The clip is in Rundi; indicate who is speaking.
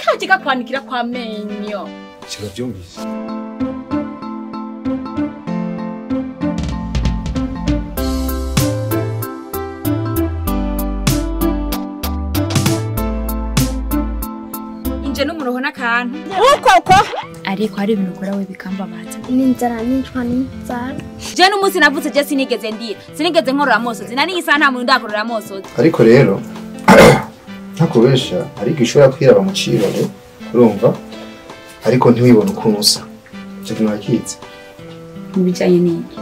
Speaker 1: caje kakwanikira kwa menyo
Speaker 2: kiravyumvise
Speaker 1: inje n'umuroho n'akantu
Speaker 3: uko uko
Speaker 1: ariko hari ibintu ukora we bikambabaza
Speaker 3: n'inzara nicwa n'inzara
Speaker 1: je n'umunsi navutse je sinigeze ndira sinigeze nkorora amosozi na n'iyi nta muntu ndakorora amosozi
Speaker 4: ariko rero ntakubesha ariko ishobora kwiraba mu cirore urumva ariko ntiwibone ukuntu usa icyo kintu wakizi
Speaker 1: mu bijanye n'iki